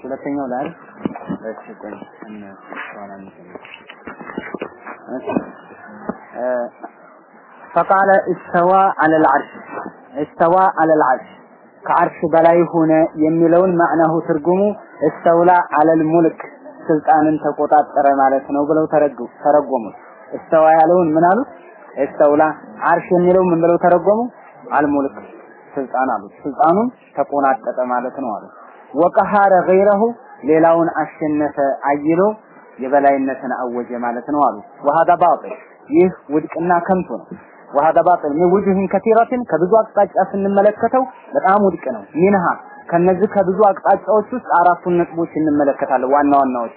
ሁለተኛው ላይ እሺ ቆይ እነ ሷላ فقال استوى على العرش استوى على العرش ከአርሽ በላይ ሆነ የሚለውን ማዕናሁ ትርጉሙ እስተውላ አለል ሙልክ ስልጣንን ተቆጣጠረ ማለት ነው ብለው ተረጎሙ። እስተዋ ያለውን ምን አሉት? እስተውላ አርሽ የሚለው ምን ብለው ተረጎሙ? አልሙልክ ስልጣን አሉት። ስልጣኑን ተቆናጠጠ ማለት ነው አሉ። ወቀሃረ ገይረሁ ሌላውን አሸነፈ አይሎ የበላይነትን አወጀ ማለት ነው አሉ። ወሃዳ ባጢል ይህ ውድቅና ከንቱ ነው። ወሃዳ ባጢል ምን ውጅህን ከቲራትን ከብዙ አቅጣጫ ስንመለከተው በጣም ውድቅ ነው። ሚንሃ ከነዚህ ከብዙ አቅጣጫዎች ውስጥ አራቱን ነጥቦች እንመለከታለን። ዋና ዋናዎቹ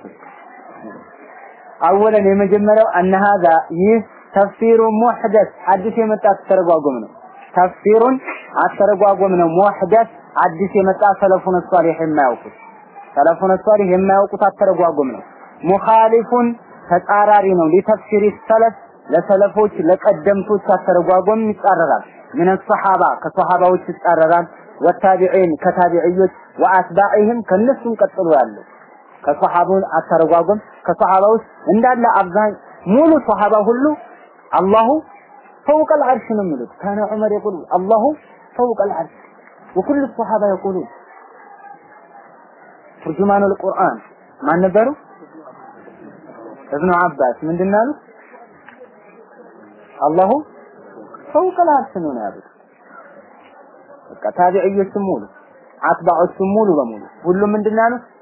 አወለን የመጀመሪያው አነ ሀዛ ይህ ተፍሲሩ ሙሕደስ አዲስ የመጣ አተረጓጎም ነው። ተፍሲሩን አተረጓጎም ነው። ሙሕደስ አዲስ የመጣ ሰለፉን ሷሊህ የማያውቁት ሰለፉን ሷሊህ የማያውቁት አተረጓጎም ነው። ሙኻሊፉን ተጻራሪ ነው። ሊተፍሲሪ ሰለፍ ለሰለፎች ለቀደምቶች አተረጓጎም ይጻረራል። ምን ሰሐባ ከሰሐባዎች ይጻረራል። ወታቢዒን ከታቢዕዮች ወአትባዕህም ከነሱም ቀጥሎ ያለው ከሰሐቡን አተረጓጎም ከሰሐባ ውስጥ እንዳለ አብዛኝ ሙሉ ሰሐባ ሁሉ አላሁ فوق العرش ነው የሚሉት ካነ ዑመር يقول الله فوق العرش وكل الصحابه يقولون ترجمان القرآن ማን ነበሩ እብኑ አባስ ምንድን ነው ያሉት አላሁ فوق العرش ነው ያሉት በቃ ታቢዕዮችም ሙሉ አትባዖችም ሙሉ በሙሉ ሁሉም ምንድን ነው ያሉት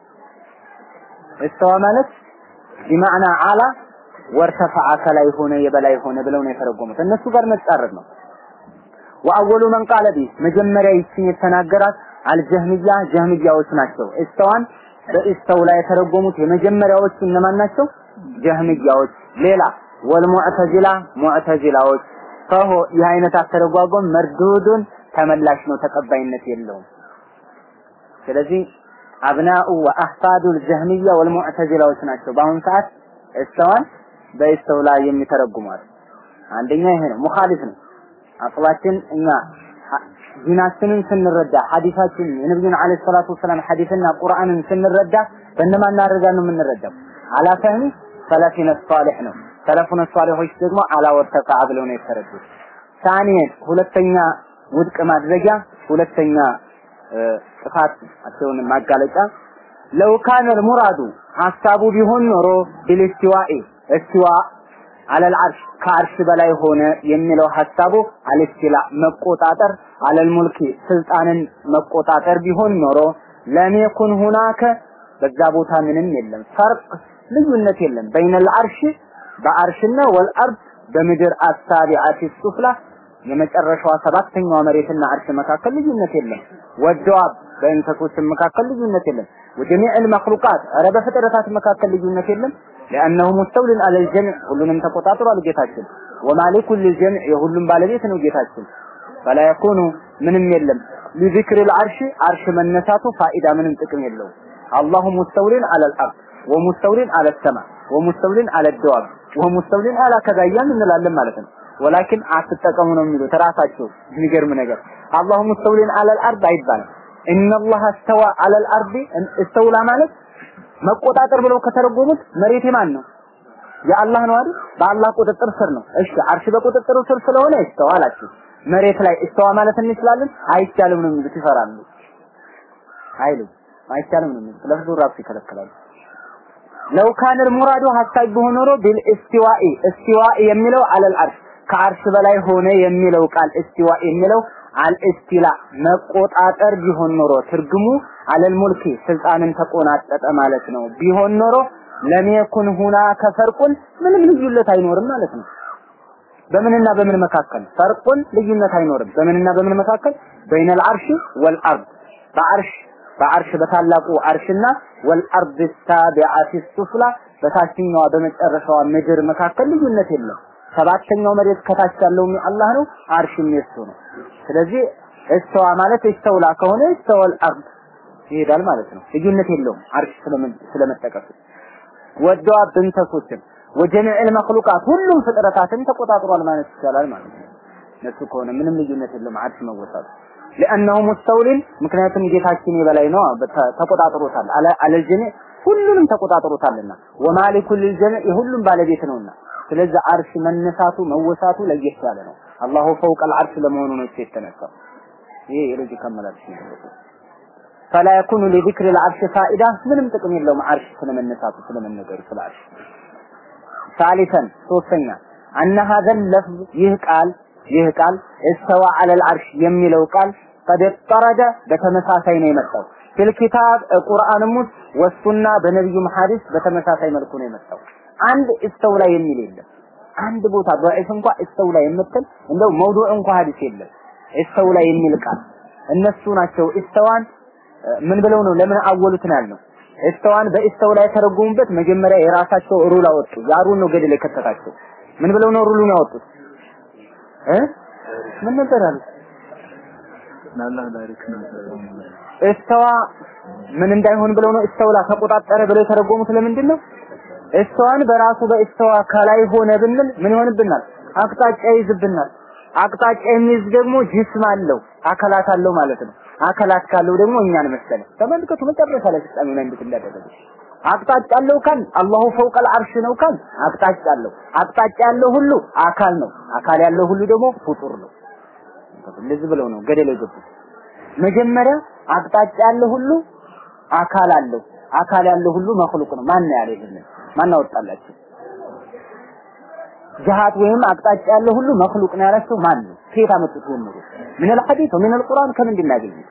እስተዋ ማለት ቢማዕና አላ ወርተፈዐ ከላይ ሆነ የበላይ ሆነ ብለው ነው የተረጎሙት። እነሱ ጋር መጻረር ነው። ወአወሉ መን ቃለ ቢ መጀመሪያ ይችን የተናገራት አልጀህሚያ ጀህሚያዎች ናቸው። እስተዋን በእስተው ላይ የተረጎሙት የመጀመሪያዎቹ እነማን ናቸው? ጀህሚያዎች። ሌላ ወልሙዕተዚላ ሙዕተዚላዎች። ፈሆ ይህ አይነት አተረጓጎም መርዱዱን ተመላሽ ነው፣ ተቀባይነት የለውም። ስለዚህ አብናኡ ወአህፋዱል ጀህሚያ ወልሙዕተዚላዎች ናቸው በአሁኑ ሰዓት እስተዋን በእስተው ላይ የሚተረጉሟል። አንደኛ ይሄ ነው፣ ሙኻሊፍ ነው። አቅላችን እኛ ዲናችንን ስንረዳ ሐዲሳችን የነብዩን አለይሂ ሰላቱ ወሰላም ሐዲስና ቁርአንን ስንረዳ በእነማን አድርገን ነው የምንረዳው? አላ ፈህሚ ሰለፊነ ሷሊህ ነው። ሰለፉነ ሷሊሆች ደግሞ አላ ወተቃ ብለው ነው የተረዱት። ታኒየን ሁለተኛ ውድቅ ማድረጊያ ሁለተኛ ጥፋታቸውን ማጋለጫ ለው ካነ ሙራዱ ሐሳቡ ቢሆን ኖሮ ቢልስቲዋኢ እስቲዋ አለል አርሽ ከአርሽ በላይ ሆነ የሚለው ሐሳቡ አልስቲላ መቆጣጠር አለል ሙልኪ ስልጣንን መቆጣጠር ቢሆን ኖሮ ለም የኩን ሁናከ በዛ ቦታ ምንም የለም ፈርቅ ልዩነት የለም በይነል አርሽ በአርሽና ወልአርድ በምድር አሳቢዓቲ ሱፍላ የመጨረሻዋ ሰባተኛዋ መሬትና አርሽ መካከል ልዩነት የለም ወደዋብ በእንሰሶችም መካከል ልዩነት የለም ወጀሚዕ المخلوقات ኧረ በፍጥረታት መካከል ልዩነት የለም لانه مستول على الجميع ሁሉንም ተቆጣጥሯል ጌታችን ومالك للجميع የሁሉም ባለቤት ነው ጌታችን فلا يكون ምንም የለም لذكر العرش አርሽ መነሳቱ ፋኢዳ ምንም ጥቅም የለውም الله مستول على الارض ومستول على السماء ومستول على الدواب ومستول على كذا እንላለን ማለት ነው ወላኪን አትጠቀሙ ነው የሚሉት ራሳቸው የሚገርም ነገር አላሁ ሙስተውሊን አለል አርድ አይባልም ኢነላህ እስተዋ አለል አርድ እስተውላ ማለት መቆጣጠር ብለው ከተረጎሙት መሬት የማን ነው የአላህ ነው አይደል በአላህ ቁጥጥር ስር ነው እሺ አርሽ በቁጥጥሩ ስር ስለሆነ እስተዋ አላችሁ መሬት ላይ እስተዋ ማለት እንችላለን አይቻልም ነው የሚሉት ይፈራሉ አይሉ አይቻልም ነው የሚሉት ለፍዙ ራሱ ይከለክላሉ ለው ካን ሙራዱ ሐሳብ ቢሆን ኖሮ ቢል እስቲዋኢ እስቲዋኢ የሚለው አለል አርሽ ከአርሽ በላይ ሆነ የሚለው ቃል እስቲዋ የሚለው አልእስቲላ መቆጣጠር ቢሆን ኖሮ ትርጉሙ አለል ሙልኪ ስልጣንን ተቆናጠጠ ማለት ነው። ቢሆን ኖሮ ለሚየኩን ሁና ከፈርቁን ምንም ልዩነት አይኖርም ማለት ነው። በምንና በምን መካከል ፈርቁን ልዩነት አይኖርም። በምንና በምን መካከል በይነል አርሽ ወልአርድ በአርሽ በአርሽ በታላቁ አርሽና ወልአርድ ሳቢዓቲ ሱፍላ በታችኛዋ በመጨረሻዋ ምድር መካከል ልዩነት የለም። ሰባተኛው መሬት ከታች ያለው አላህ ነው፣ አርሽም የሱ ነው። ስለዚህ እስተዋ ማለት እስተውላ ከሆነ እስተወል አርድ ይሄዳል ማለት ነው። ልዩነት የለውም አርሽ ስለመጠቀሱ ወደዋ ብንተሶችን ወጀሚዕል መክሉቃት ሁሉም ፍጥረታትን ተቆጣጥሯል ማለት ይቻላል ማለት ነው። እነሱ ከሆነ ምንም ልዩነት የለውም አርሽ መወሳቱ لانه مستولين ምክንያቱም ጌታችን የበላይ ነው ተቆጣጥሮታል አለ አለጀነ ሁሉንም ተቆጣጥሮታልና ወማሊኩ ልልጀነ የሁሉም ባለቤት ነውና ስለዚህ አርሽ መነሳቱ መወሳቱ ለየት ያለ ነው አላሁ ፈውቀ አልዓርሽ ለመሆኑ ነው የተነሳው ይሄ የሎጂክ አመላለስ ነው فلا يكون لذكر العرش فائده ምንም ጥቅም የለውም አርሽ ስለመነሳቱ ስለመነገሩ ስለ አርሽ ثالثا ሶስተኛ أن هذا اللفظ ይህ ቃል ይህ ቃል استوى على العرش የሚለው ቃል قد اضطرد በተመሳሳይ ነው የመጣው ፊልኪታብ ቁርአንም ውስጥ ወሱና በነብዩ ሐዲስ በተመሳሳይ መልኩ ነው የመጣው አንድ እስተውላ የሚል የለም አንድ ቦታ ضعيف እንኳን እስተውላ የምትል እንደው መውዱዕ እንኳን ሐዲስ የለም እስተውላ የሚል ቃል እነሱ ናቸው እስተዋን ምን ብለው ነው ለምን አወሉት ነው ያልነው እስተዋን በእስተው ላይ የተረጎሙበት መጀመሪያ የራሳቸው ሩል አወጡ ያሩን ነው ገደል የከተታቸው ምን ብለው ነው ሩሉን ያወጡት እ ምን ነበር አሉት እስተዋ ምን እንዳይሆን ብለው ነው እስተውላ ተቆጣጠረ ብለው የተረጎሙት ለምንድን ነው እስተዋን በራሱ በእስተዋ ከላይ ሆነ ብንል ምን ይሆንብናል አቅጣጫ ይዝብናል አቅጣጫ የሚይዝ ደግሞ ጅስም አለው አካላት አለው ማለት ነው አካላት ካለው ደግሞ እኛን መሰለ ተመልከቱ መጨረሻ ላይ ፍጻሜ ላይ እንዴት እንዳደረገ አቅጣጫ አለው ካል አላሁ ፈውቀል አርሽ ነው ካል አቅጣጫ አለው አቅጣጫ ያለው ሁሉ አካል ነው አካል ያለው ሁሉ ደግሞ ፍጡር ነው እንደዚህ ብለው ነው ገደል የገቡት መጀመሪያ አቅጣጫ ያለው ሁሉ አካል አለው አካል ያለው ሁሉ መخلوቅ ነው ማን ያለ ይሄንን ማን አወጣላችሁ ጅሃት ወይም አቅጣጫ ያለው ሁሉ መخلوቅ ነው ያላቸው ማን ነው ከየት አመጡት ጀምሮ ምን الحديث ومن القرآن ከምንድን እናገኘው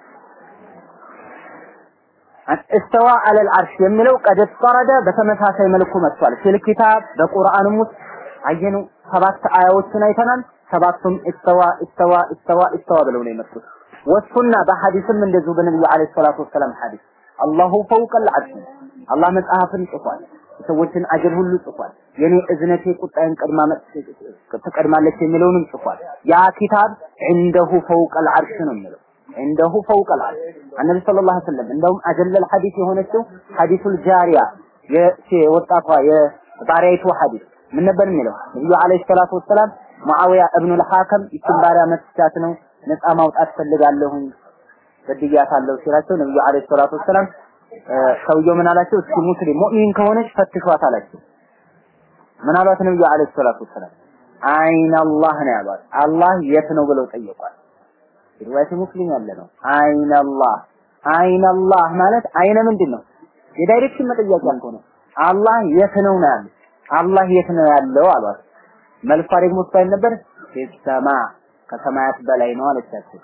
እስተዋ አለል አርሽ የሚለው ቀድ ተረደ በተመሳሳይ መልኩ መጥቷል ፊል ኪታብ በቁርአንም ውስጥ አየኑ ሰባት አያዎችን አይተናል ሰባቱም እስተዋ እስተዋ እስተዋ እስተዋ ብለው ነው የመጡት ወሱና በሐዲስም እንደዚሁ በነብዩ አለይሂ ሰላቱ ወሰላም ሐዲስ አላሁ ፈውቀል አርሽ አላህ መጽሐፍን ጽፏል ሰዎችን አጀል ሁሉ ጽፏል የኔ እዝነቴ ቁጣዬን ቀድማ ትቀድማለች የሚለውንም ጽፏል ያ ኪታብ عنده فوق العرش ነው የሚለው عنده فوق العرش النبي صلى الله عليه وسلم እንደውም አጀለል ሐዲስ የሆነችው ሐዲሱል ጃሪያ የወጣቷ የባሪያይቱ ሐዲስ ምን ነበር የሚለው ነብዩ አለይሂ ሰላቱ ወሰላም ሙአዊያ እብኑ አልሐከም ይችን ባሪያ መስቻት ነው ነፃ ማውጣት ፈልጋለሁኝ በድያታለሁ ሲላቸው ነብዩ አለይሂ ሰላቱ ወሰላም ሰውየው ምን አላቸው? እስኪ ሙስሊም ሙእሚን ከሆነች ፈትሿት አላቸው። ምን አሏት ነብዩ አለይሂ ሰላቱ ወሰላም? አይን አላህ ነው ያሏት። አላህ የት ነው ብለው ጠየቋል። ሪዋያት ሙስሊም ያለ ነው። አይን አላህ አይን አላህ ማለት አይነ ምንድን ነው? የዳይሬክሽን መጠያቂያ ያልሆነ አላህ የት ነው ነው ያሉት። አላህ የት ነው ያለው አሏት። መልሷ ደግሞ እሷ ነበር ሰማ ከሰማያት በላይ ነው አለቻቸው።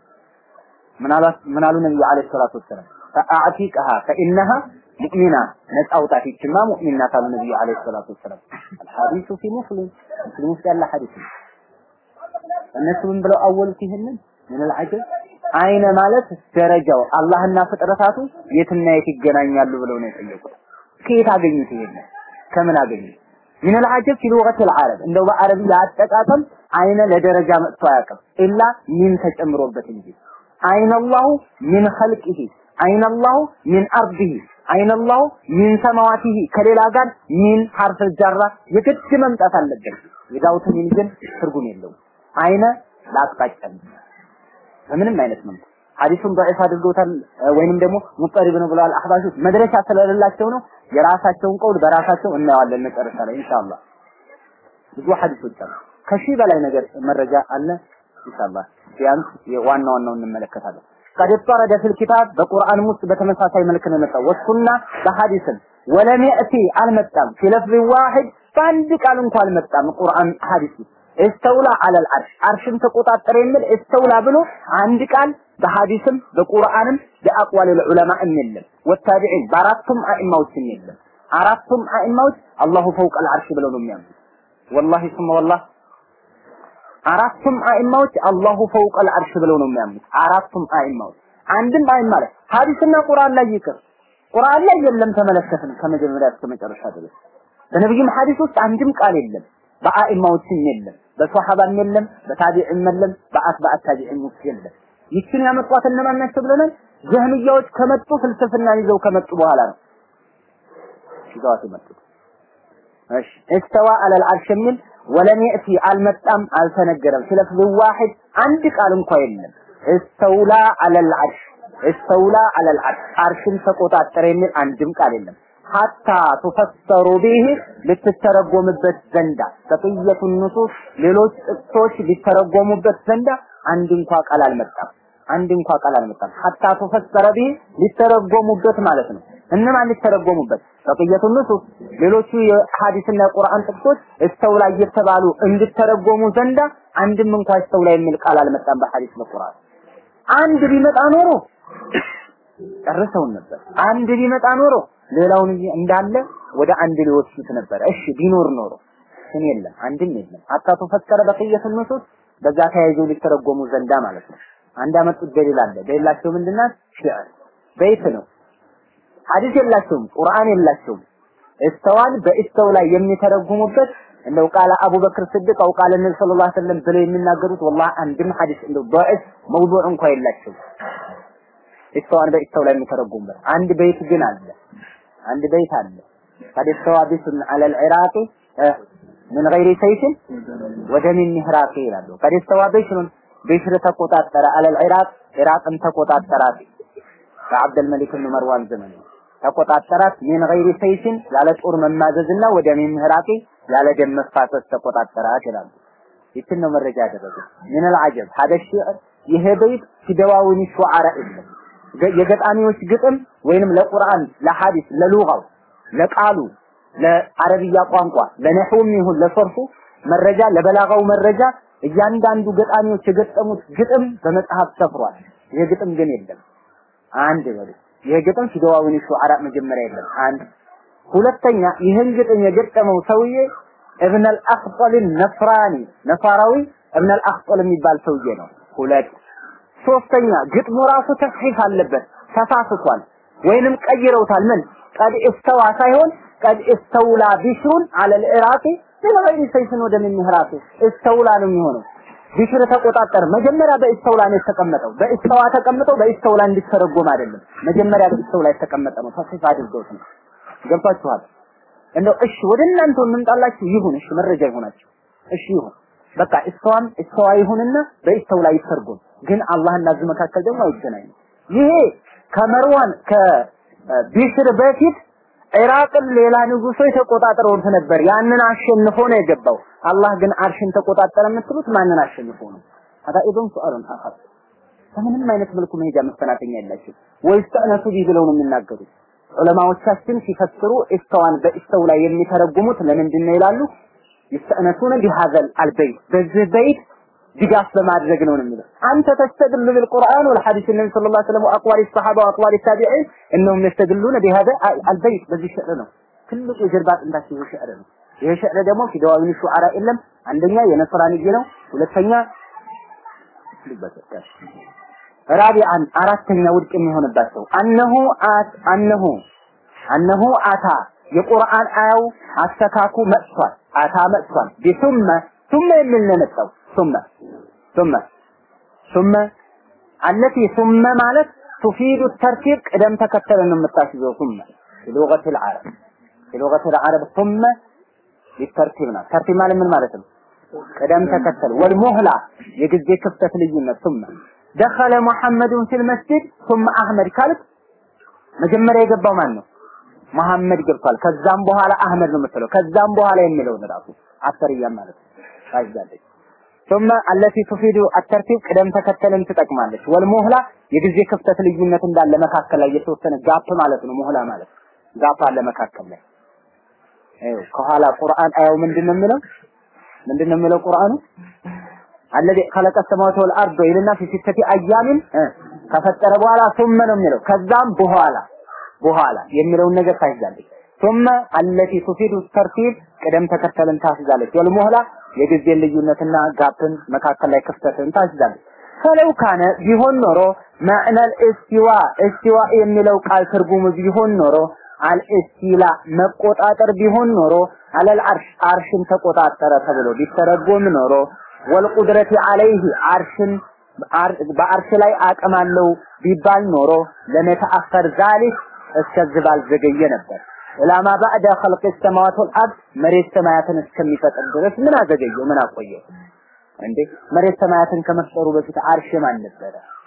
ምን አሏት? ምን አሉ ነብዩ አለይሂ ሰላቱ ወሰላም ፈአዕቲቅሃ ፈኢነሃ ሙእሚና ነፃ አውጣት ይችማ ሙእሚን ናት አሉ ነብዩ አለይሂ ሰላቱ ወሰላም አልሐዲሱ ፊ ሙስሊም ሙስሊም ውስጥ ያለ ሐዲስ ነው እነሱ ምን ብለው አወሉት ይሄንን ምን አልዓጀብ አይነ ማለት ደረጃው አላህና ፍጥረታቱ የትና የት ይገናኛሉ ብለው ነው የጠየቁት ከየት አገኙት ይሄንን ከምን አገኙት ምን አልዓጀብ ፊ ሉገት አልዓረብ እንደው በአረብ አጠቃቀም አይነ ለደረጃ መጥቶ አያውቅም ኢላ ሚን ተጨምሮበት እንጂ አይነ አላሁ ሚን ኸልቂሂ አይነ አላሁ ሚን አርዲሂ አይነ አላሁ ሚን ሰማዋቲሂ ከሌላ ጋር ሚን ሐርፍ ጃራ የግድ መምጣት አለበት ዊዛውት ሚን ግን ትርጉም የለውም አይነ ለአቅጣጫ በምንም አይነት መልኩ ሐዲሱን ضعيف አድርገውታል ወይንም ደግሞ ሙጠሪብ ነው ብለዋል አህባሾች መድረሻ ስለሌላቸው ነው የራሳቸውን ቀውል በራሳቸው እናየዋለን መጨረሻ ላይ ኢንሻአላህ ብዙ ሐዲሶች አሉ ከሺህ በላይ ነገር መረጃ አለ ኢንሻአላህ ቢያንስ ዋና ዋናው እንመለከታለን قد اضطرد في الكتاب በቁርአን ውስጥ በተመሳሳይ መልክ ነው የመጣው ወሱና በሐዲስም ወለም يأتي አልመጣም في لفظ واحد በአንድ ቃል እንኳን አልመጣም ቁርአን ሐዲስ እስተውላ አለል አርሽ አርሽን ተቆጣጠረ የሚል እስተውላ ብሎ አንድ ቃል በሐዲስም በቁርአንም በአቅዋል ዑለማ የለም ወታቢዒን በአራቱም አኢማዎችም የለም አራቱም አኢማዎች አላሁ ፈውቀል አርሽ ብለው ነው የሚያምኑት ወላሂ ሱመ ወላህ አራቱም አኢማዎች አላሁ ፈውቀል አርሽ ብለው ነው የሚያምኑት አራቱም አኢማዎች አንድም አይማ ላይ ሐዲስና ቁርአን ላይ ይቅር ቁርአን ላይ የለም ተመለከትን ከመጀመሪያ እስከ መጨረሻ ድረስ በነብዩም ሐዲስ ውስጥ አንድም ቃል የለም በአኢማዎችም የለም በሷሐባም የለም በታቢዕም የለም በአትባዕ ታቢዕም ውስጥ የለም ይችን ያመጧት እነማን ናቸው ብለናል ጀህሚያዎች ከመጡ ፍልስፍና ይዘው ከመጡ በኋላ ነው ይዘዋት የመጡት እሺ እስተዋ አለል አርሽ የሚል ወለም የእቲ አልመጣም አልተነገረም ስለፍዝ ዋሂድ አንድ ቃል እንኳ የለም እስተውላ አለል አርሽ እስተውላ አለል አርሽ አርሽን ተቆጣጠረ የሚል አንድም ቃል የለም። ሐታ ቱፈሰሩ ቢህ ልትተረጎምበት ዘንዳ በቅየቱ ንሱስ ሌሎች ጥቅሶች ሊተረጎሙበት ዘንዳ አንድ እንኳ ቃል አልመጣም። አንድ እንኳ ቃል አልመጣም። ሐታ ቱፈሰረ ቢህ ሊተረጎሙበት ማለት ነው። እነማን ሊተረጎሙበት? በቅየቱ ንሱስ ሌሎቹ የሐዲስና የቁርአን ጥቅሶች እስተውላ እየተባሉ እንዲተረጎሙ ዘንዳ አንድም እንኳ እስተውላ የሚል ቃል አልመጣም በሐዲስ በቁርአን። አንድ ቢመጣ ኖሮ ጨርሰውን ነበር። አንድ ቢመጣ ኖሮ ሌላውን እንዳለ ወደ አንድ ሊወስዱት ነበር። እሺ ቢኖር ኖሮ ግን የለም፣ አንድም የለም። አጣቱ ፈከረ በቅየት ንሱስ በዛ ተያይዘው ሊተረጎሙ ዘንዳ ማለት ነው። አንድ አመጡት ደሊል አለ። ደሊላቸው ምንድናት? ሽዕር በይት ነው። ሐዲስ የላቸውም፣ ቁርአን የላቸውም። እስተዋል በእስተው ላይ የሚተረጉሙበት እንደው ቃለ አቡበክር ስድቅ አው ቃለ ነብዩ ሰለላሁ ዐለይሂ ወሰለም ብለው የሚናገሩት ወላሂ አንድም ሐዲስ እንደው ضعيف መውዱዕ እንኳን የላቸውም። እስተዋን በእስተው ላይ የሚተረጉሙበት አንድ በይት ግን አለ። አንድ በይት አለ قد استوى بسم على العراق من غير سيف ودم مهراق ይላሉ قد استوى بشر بشر ተቆጣጠረ على العراق ኢራቅን ተቆጣጠራት በአብድ الملك بن مروان ዘመን ተቆጣጠራት من غير سيف ያለ ጦር መማዘዝና ወደ ምህራቂ ያለ ደም መፋሰስ ተቆጣጠራት ይላሉ ይችን ነው መረጃ ያደረጉት ምን العجب هذا الشعر ይሄ በይት ሲደዋውን ሹዓራ የለም የገጣሚዎች ግጥም ወይንም ለቁርአን ለሐዲስ ለሉጋው ለቃሉ ለአረብያ ቋንቋ ለነህውም ይሁን ለሰርፉ መረጃ ለበላጋው መረጃ እያንዳንዱ ገጣሚዎች የገጠሙት ግጥም በመጽሐፍ ሰፍሯል። ይሄ ግጥም ግን የለም። አንድ በሉ ይሄ ግጥም ፊደዋውን ሹዓራ መጀመሪያ የለም። አንድ ሁለተኛ ይህን ግጥም የገጠመው ሰውዬ እብነ አልአኽጠል ነፍራኒ ነፋራዊ እብነ አልአኽጠል የሚባል ሰውዬ ነው። ሁለት ሶስተኛ ግጥሙ ራሱ ተስሒፍ አለበት፣ ተሳስቷል ወይንም ቀይረውታል። ምን ቀድ እስተዋ ሳይሆን ቀድ እስተውላ ቢሽሩን አለል ኢራቂ ለገይሪ ሰይፍን ወደ ምን ምሕራቱ እስተውላ ነው የሚሆነው። ቢሽር ተቆጣጠር መጀመሪያ በእስተውላ ነው የተቀመጠው። በእስተዋ ተቀምጠው በእስተውላ እንዲተረጎም አይደለም። መጀመሪያ በእስተውላ የተቀመጠ ነው። ተስሒፍ አድርገውት ነው። ገብቷችኋል? እንደው እሺ ወደ እናንተ እንምጣላችሁ። ይሁን እሺ መረጃ ይሆናችሁ። እሺ ይሁን በቃ እስተዋም እስተዋ ይሁንና በእስተውላ ይተርጎም። ግን አላህና እዚህ መካከል ደግሞ አይገናኝም። ይሄ ከመርዋን ከቢሽር በፊት ኢራቅን ሌላ ንጉሶች ተቆጣጥረውት ነበር። ያንን አሸንፎ ነው የገባው። አላህ ግን አርሽን ተቆጣጠረ የምትሉት ማንን አሸንፎ ነው? አዳ ኢብን ሱአሉን አኸር በምንም አይነት መልኩ መሄጃ መፈናተኛ የላቸው ወይስ ተነሱ ቢህ ብለው ነው የሚናገሩት። ዑለማዎቻችን ሲፈስሩ ኢስተዋን በኢስተው ላይ የሚተረጉሙት ለምንድን ነው ይላሉ? ይስተእነሱነ ቢሃዘል አልበይት በዚህ በይት ድጋፍ በማድረግ ነው የሚለው። አንተ ተስተድሉ بالقرآن والحديث النبي صلى الله عليه وسلم واقوال الصحابه واقوال التابعين انهم يستدلون بهذا البيت በዚህ ሽዕር ነው ትልቁ የጀርባ አጥንታቸው ይሄ ሽዕር ነው። ይሄ ሽዕር ደግሞ ፊደዋዊን ሹዓራ የለም። አንደኛ የነስራንዬ ነው፣ ሁለተኛ ራቢአን አራተኛ ውድቅ የሚሆንባቸው አነሁ አት አነሁ አነሁ አታ የቁርአን አያው አስተካኩ መጥቷል። አታ መጥቷል። ቢሱመ ሱመ የሚል ነው የመጣው ሱመ ሱመ ሱመ አለቲ ሱመ ማለት ቱፊዱ ተርቲብ ቅደም ተከተል ነው የምታስይዘው ሱመ ሉገት العرب ሉገት العرب ሱመ ሊተርቲብ ነው ተርቲብ ማለት ምን ማለት ነው ቅደም ተከተል ወልሙህላ የጊዜ ክፍተት ልዩነት ሱመ ደኸለ ሙሐመዱን ፊል መስጂድ ሱመ አህመድ ካልክ መጀመሪያ የገባው ማን ነው መሐመድ ገብቷል ከዛም በኋላ አህመድ ነው የምትለው ከዛም በኋላ የሚለውን ራሱ አሰርያ ማለት ነው ታይዛለች ثم التي تفيد الترتيب ቅደም ተከተልን ትጠቅማለች ወልሙህላ የጊዜ ክፍተት ልዩነት እንዳለ መካከል ላይ የተወሰነ ጋፕ ማለት ነው ሙህላ ማለት ጋፕ አለ መካከል ላይ አይው ከኋላ ቁርአን አያው ምንድነው የሚለው ምንድነው የሚለው ቁርአኑ الذي خلق السماوات والارض ይልና في ستة ايام ከፈጠረ በኋላ ثم ነው የሚለው ከዛም በኋላ በኋላ የሚለውን ነገር ታይዛለች ثم التي تفيد الترتيب ቅደም ተከተልን ታስይዛለች ወልሙህላ የጊዜ ልዩነትና ጋፕን መካከል ላይ ክፍተትን ታስይዛለች ፈለው ካነ ቢሆን ኖሮ ማዕነል እስቲዋ እስቲዋ የሚለው ቃል ትርጉሙ ቢሆን ኖሮ አልእስቲላ መቆጣጠር ቢሆን ኖሮ አለል አርሽ አርሽን ተቆጣጠረ ተብሎ ቢተረጎም ኖሮ ወልቁድረቲ አለይህ አርሽን በአርሽ ላይ አቅም አለው ቢባል ኖሮ ለመተአኸር ዛሊክ እስከዚህ ባልዘገየ ነበር ኢላማ ባዕደ ኸልቅ ሰማዋት ወልአርድ መሬት ሰማያትን እስከሚፈጥር ድረስ ምን አዘገየው? ምን አቆየው? እንዴ መሬት ሰማያትን ከመፍጠሩ በፊት አርሽ ማን ነበረ?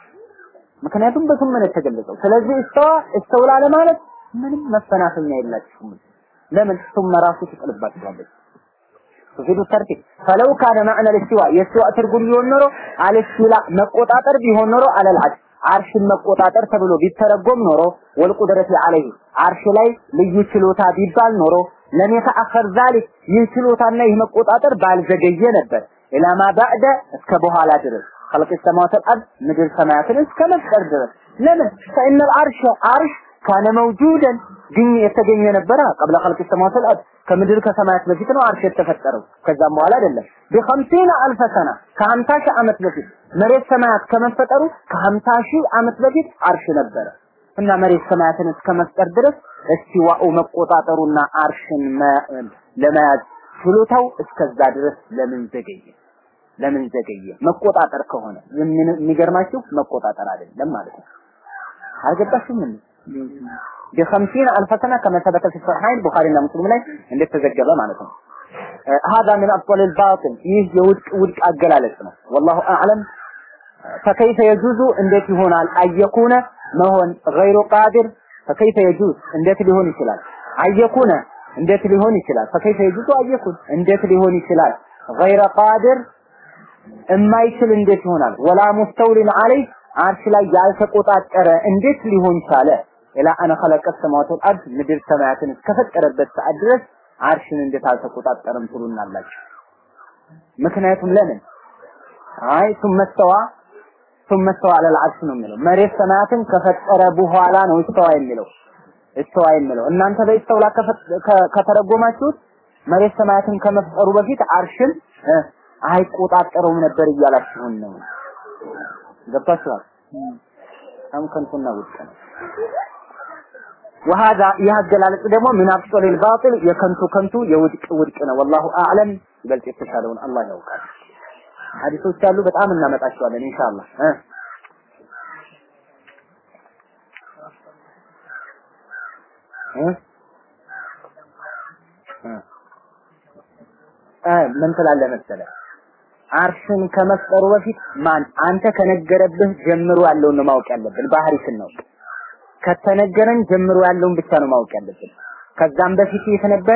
ምክንያቱም በስም ነው የተገለጸው። ስለዚህ እስተዋ እስተውላ ለማለት ምንም መፈናፈኛ የላችሁም። ለምን ثم ራሱ ትጥልባችኋለች። تفيد الترتيب فلو كان معنى الاستواء يستواء ትርጉም ቢሆን ኖሮ አልስቲላ መቆጣጠር ቢሆን ኖሮ አለል አርሽ አርሽን መቆጣጠር ተብሎ ቢተረጎም ኖሮ ወልቁድረት አለይህ አርሽ ላይ ልዩ ችሎታ ቢባል ኖሮ ለም የተአኸር ዛሊክ ይህ ችሎታና ይህ መቆጣጠር ባልዘገየ ነበር ኢላማ ባዕደ እስከ በኋላ ድረስ خلق السماوات والارض ምድር ሰማያትን እስከ መፍጠር ድረስ ለምን فإن العرش عرش ካነ መውጁደን ግን የተገኘ ነበረ ቀብለ خلق السماوات والارض ከምድር ከሰማያት በፊት ነው አርሽ የተፈጠረው ከዛም በኋላ አይደለም በ50 አልፈ ሰና ከ50 ሺህ ዓመት በፊት መሬት ሰማያት ከመፈጠሩ ከ50 ሺህ ዓመት በፊት አርሽ ነበረ እና መሬት ሰማያትን እስከ መፍጠር ድረስ እስቲዋኡ መቆጣጠሩና አርሽን ለመያዝ ችሎታው እስከዛ ድረስ ለምን ዘገየ ለምን ዘገየ መቆጣጠር ከሆነ የሚገርማችሁ መቆጣጠር አይደለም ማለት ነው አልገባችሁም ምን بخمسين ألف سنة كما ثبت في الصحيحين البخاري ومسلم ላይ እንደተዘገበ ማለት ነው هذا من أبطال الباطل ይህ የውድቅ ውድቅ አገላለጽ ነው والله أعلم فكيف يجوز እንዴት ይሆናል አየኩነ መሆን غير قادر فكيف يجوز እንዴት ሊሆን ይችላል አየኩነ እንዴት ሊሆን ይችላል فكيف يجوز አየኩን እንዴት ሊሆን ይችላል غير قادر የማይችል እንዴት ይሆናል ወላ ሙስተውሊን አለይ አርሽ ላይ ያልተቆጣጠረ እንዴት ሊሆን ቻለ ኢላ አነ ኸለቀ ሰማዋት ወልአርድ ምድር ሰማያትን እስከፈጠረበት ሰዓት ድረስ አርሽን እንዴት አልተቆጣጠረም ትሉናላችሁ ምክንያቱም ለምን አይ ثم استوى ثم استوى على العرش ነው የሚለው መሬት ሰማያትን ከፈጠረ በኋላ ነው استوى የሚለው استوى የሚለው እናንተ በኢስተውላ ከተረጎማችሁት መሬት ሰማያትን ከመፍጠሩ በፊት አርሽን አይቆጣጠረውም ነበር እያላችሁን ነው ገብታችኋል በጣም ከንቱና ውድቅ ነው وهذا ያገላለጽ ደግሞ ምን አብጦል الباطل የከንቱ ከንቱ የውድቅ ውድቅ ነው والله اعلم ይበልጥ የተሻለውን አላህ ያውቃል ሐዲሶች አሉ በጣም እናመጣቸዋለን ኢንሻአላህ እ እ ምን ትላለህ መሰለህ አርሽን ከመፍጠሩ በፊት ማን አንተ ከነገረብህ ጀምሮ ያለውን ነው ማወቅ ያለብን ባህሪ ስናውቅ ከተነገረን ጀምሮ ያለውን ብቻ ነው ማወቅ ያለብን ከዛም በፊት የተነበረ